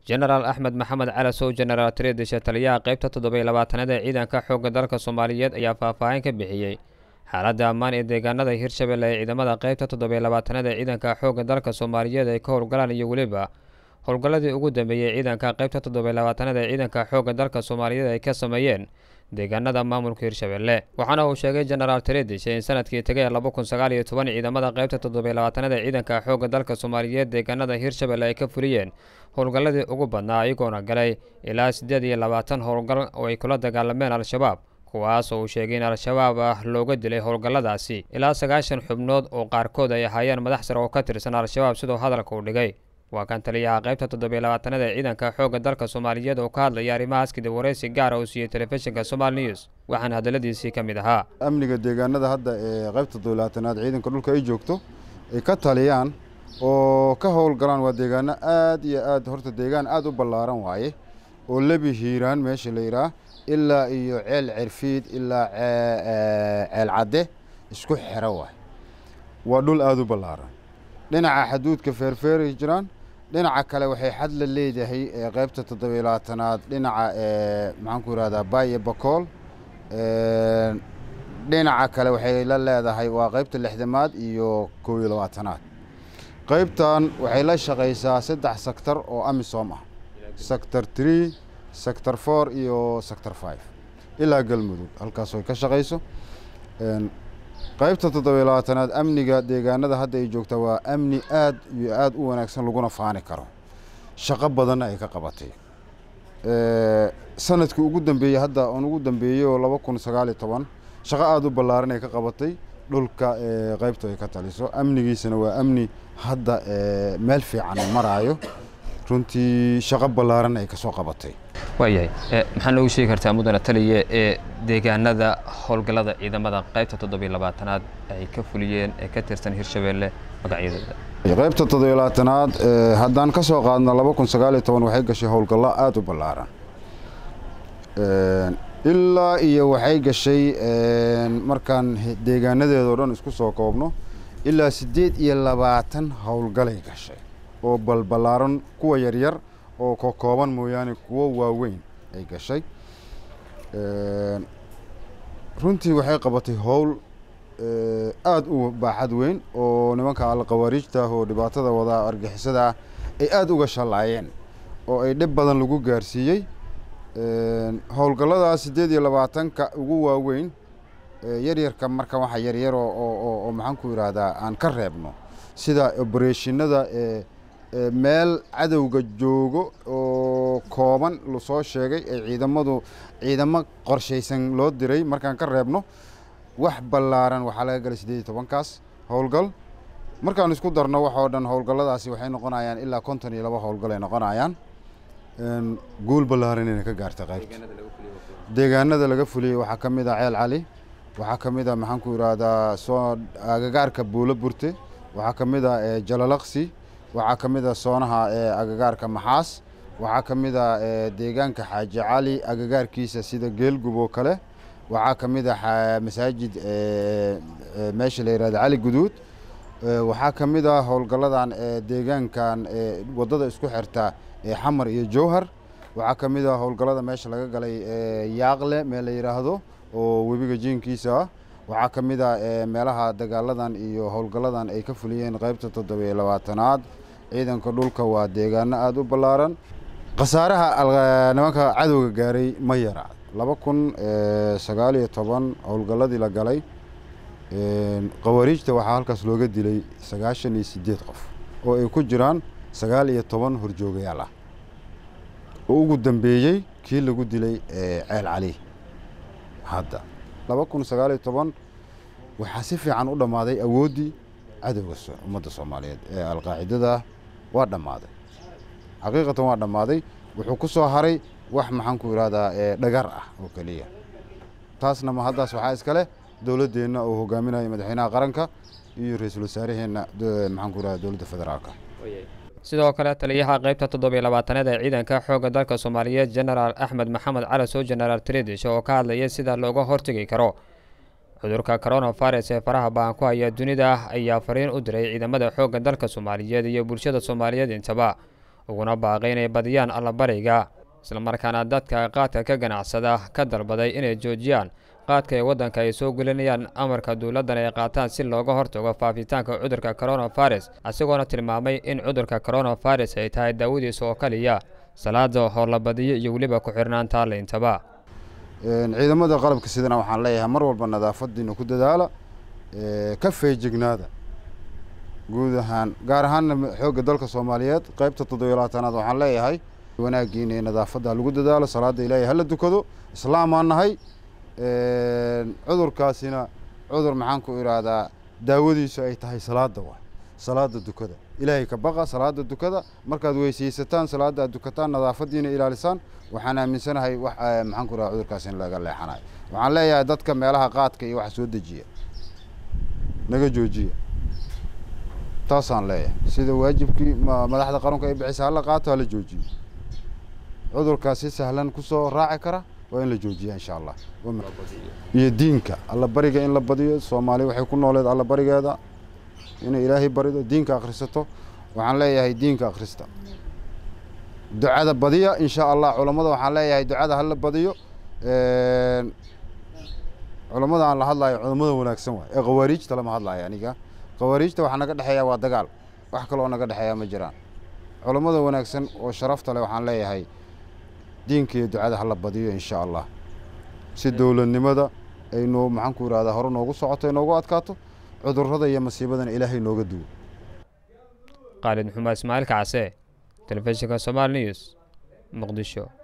jenaraal axmed maxamed cali sow jenaraal tiriidishe taliyaha qaybta toddobiyo labaatanaad ee ciidanka xoogga dalka soomaaliyeed ayaa faahfaahin ka bixiyey xaaladda ammaan ee deegaanada hirshabelle ee ciidamada qaybta toddobiyo labaatanaad ee ciidanka xoogga dalka soomaaliyeed ay ka howlgalaan iyo weliba howlgalladii ugu dambeeyey ciidanka qaybta toddobiyo labaatanaad ee ciidanka xoogga dalka soomaaliyeed ay ka sameeyeen deegaanada maamulka hirshabelle waxaana uu sheegay jenaraal tiridish in sanadkii tegay laba kun sagaal iyo toban ciidamada qaybta toddobiyo labaatanaad ee ciidanka xoogga dalka soomaaliyeed deegaanada hirshabelle ay ka fuliyeen howlgalladii ugu badnaa iyagoona galay ilaa siddeed iyo labaatan howlgal oo ay kula dagaalameen al-shabaab kuwaas oo uu sheegay in al-shabaab ah looga dilay howlgalladaasi ilaa sagaashan xubnood oo qaarkood ay ahaayeen madax sare oo ka tirsan al-shabaab siduu hadalka u dhigay waa kan taliyaha qaybta toddobiyo labaatanaad ee ciidanka xoogga dalka soomaaliyeed oo ka hadlaya arrimahaas kadib waraysi gaara uu siiyey telefishinka somal news waxaana hadalladiisii ka mid ahaa amniga deegaanada hadda ee qaybta toddobiyo labaatanaad ciidanka dhulka ay joogto ay ka taliyaan oo ka howlgalaan waa deegaano aad iyo aad horta deegaan aad u ballaaran waaye oo lebi hiiraan meesha la yidhaah ilaa iyo ceel cerfiid ilaa ceel cadde isku xero waay waa dhul aada u ballaaran dhinaca xaduudka feerfeeray jiraan dhinaca kale waxay xad la leedahay qaybta toddobiyo labaatanaad dhinaca maxaan ku yidhahdaa baay iyo bakool dhinaca kale waxay la leedahay waa qaybta lixdamaad iyo kow iyo labaatanaad qaybtan waxay la shaqaysaa saddex sector oo amisom ah sector tree sector four iyo sector five ilaa galmudug halkaas ay ka shaqayso qaybta toddobiyo labaatanaad amniga deegaanada hadda ay joogtaa waa amni aad iyo aad u wanaagsan laguna faani karo shaqo badanna ay ka qabatay sanadkii ugu dambeeyey hadda oon ugu dambeeyey oo laba kun sagaal iyo toban shaqo aada u ballaaran ay ka qabatay dhulka qaybta ay ka taliso amnigiisana waa amni hadda meel fiican maraayo runtii shaqo ballaaran ay kasoo qabatay waayahay maxaa noogu sheegi kartaa mudane taliye ee deegaanada howlgallada ciidamada qaybta toddobiyo labaatanaad ay ka fuliyeen ee ka tirsan hirshabelle magacyadooda qaybta toddobiyo labaatanaad haddaan ka soo qaadno laba kun sagaal iyo toban waxay gashay howlgallo aada u ballaaran ilaa iyo waxay gashay markaan deegaanadeedao dhan isku soo koobno ilaa siddeed iyo labaatan howlgalay gashay oo balballaaran kuwa yaryar oo ka kooban mooyaane kuwo waaweyn ay gashay runtii waxay qabatay howl aada u baaxad weyn oo nimanka alkhawaariijta ah oo dhibaatada wadaa argixisada ah ay aada uga shallaayeen oo ay dhib badan lagu gaarsiiyey howlgalladaas siddeed iyo labaatanka ugu waaweyn yaryarka marka waxa yaryar oo maxaan ku yidhaahdaa aan ka reebno sida obereshinada meel cadowga joogo oo kooban lasoo sheegay ee ciidamadu ciidamo qorshaysan loo diray markaan ka reebno wax ballaaran waxaa laga galay siddeed iyo tobankaas howlgal markaan isku darno waxoo dhan howlgalladaasi waxay noqonayaan ilaa konton iyo laba howlgal ay noqonayaan guul ballaaran inay ka gaarta qaybta deegaanada laga fuliyey waxaa ka mid ah ceel cali waxaa ka mid ah maxaan ku yidhaahdaa soo agagaarka buulo burte waxaa ka mid ah jalalaqsi waxaa ka mid ah soonaha agagaarka maxaas waxaa ka mid ah deegaanka xaaji cali agagaarkiisa sida geelgub oo kale waxaa ka mid ah masaajid meesha la yihahda cali guduud waxaa ka mid ah howlgalladan deegaankan waddada isku xirta xamar iyo jowhar waxaa ka mid ah howlgallada meesha laga galay yaaqle meel la yidhaahdo oo webiga jiinkiisa ah waxaa ka mid ah meelaha dagaaladan iyo howlgalladan ay ka fuliyeen qaybta toddobiyo labaatanaad ciidanka dhulka waa deegaano aada u ballaaran khasaaraha nimanka cadowga gaaray ma yara laba kun sagaal iyo toban howlgalladii la galay khawaariijta waxaa halkaas looga dilay sagaashan iyo siddeed qof oo ay ku jiraan sagaal iyo toban horjoogayaal ah oo ugu dambeeyey kii lagu dilay ceel cali hadda laba kun sagaal iyo toban waxaa si fiican u dhammaaday awooddii cadowga ummadda soomaaliyeed ee alqaacidada waa dhammaaday xaqiiqatan waa dhammaaday wuxuu ku soo haray wax maxaan ku idhahdaa dhagar ah oo keliya taasna ma haddaas waxaa iska leh dowladdeenna oo hogaaminaya madaxweynaha qaranka iyo ra-iisul wasaaraheenna maxaan ku idhahda dowladda federaalka sidoo kale taliyaha qaybta toddobiyo labaatanaad ee ciidanka xoogga dalka soomaaliyeed jenaraal axmed maxamed cali sow jenaraal tiridish oo ka hadlaya sida looga hortegi karo cudurka coronavirus ee faraha baan ku haya dunida ayaa fariin u diray ciidamada xoogga dalka soomaaliyeed iyo bulshada soomaaliyeed intaba uguna baaqay inay badiyaan allabariga islamarkaana dadka qaadka ka ganacsada ka dalbaday inay joojiyaan qaadka ee waddanka ay soo gelinayaan amarka dowladdan ay qaataan si looga hortago faafitaanka cudurka coronavirus isagoona tilmaamay in cudurka coronavirus ay tahay daawadiisa oo kaliya salaada howlabadiyo iyo weliba ku-xirnaanta leyntaba ciidamada qalabka sidana waxaan leeyahay mar walba nadaafadiina ku dadaala ka feejignaada guud ahaan gaar ahaanna xoogga dalka soomaaliyeed qaybta toddobiyo labaatanaad waxaan leeyahay wanaagiina ee nadaafadda lagu dadaalo salaada ilaahay hala dukado islaamaan nahay cudurkaasina cudur maxaan ku idhaahdaa daawadiisu ay tahay salaada waay salaada dukada ilaahay ka baqa salaada dukada markaad weysaysataan salaada aad dukataan nadaafadiina ilaalisaan waxaan aaminsanahay wax maxaan ku idhahda cudurkaas in laga leexanayo waxaan leeyahay dadka meelaha qaadka iyo waxa soo dejiya naga joojiya taasaan leeyahay sida waajibkii madaxda qaranku ay bixisa hala qaato hala joojiyo cudurkaas si sahlan kusoo raaci kara waa in la joojiya insha allah iyo diinka allabariga in la badiyo soomaaliya waxay ku nooleed allabarigeeda inay ilaahay barido diinka akhrisato waxaan leeyahay diinka akhrista ducada badiya insha allah culammada waxaan leeyahay ducada hala badiyo culammada aan la hadlayo culammada wanaagsan waay ee khawaariijta lama hadlayo aniga khawaariijta waxaa naga dhexeeya waa dagaal wax kaloo naga dhexeeya ma jiraan culammada wanaagsan oo sharafta leh waxaan leeyahay diinka iyo ducada hala badiyo insha allah si dowladnimada ay noo maxaan ku idhahdaa hore noogu socoto ay noogu adkaato cudurrada iyo masiibadana ilaahay nooga duwo khaalid maxumed ismaaciil kacse telefishinka somaali news muqdisho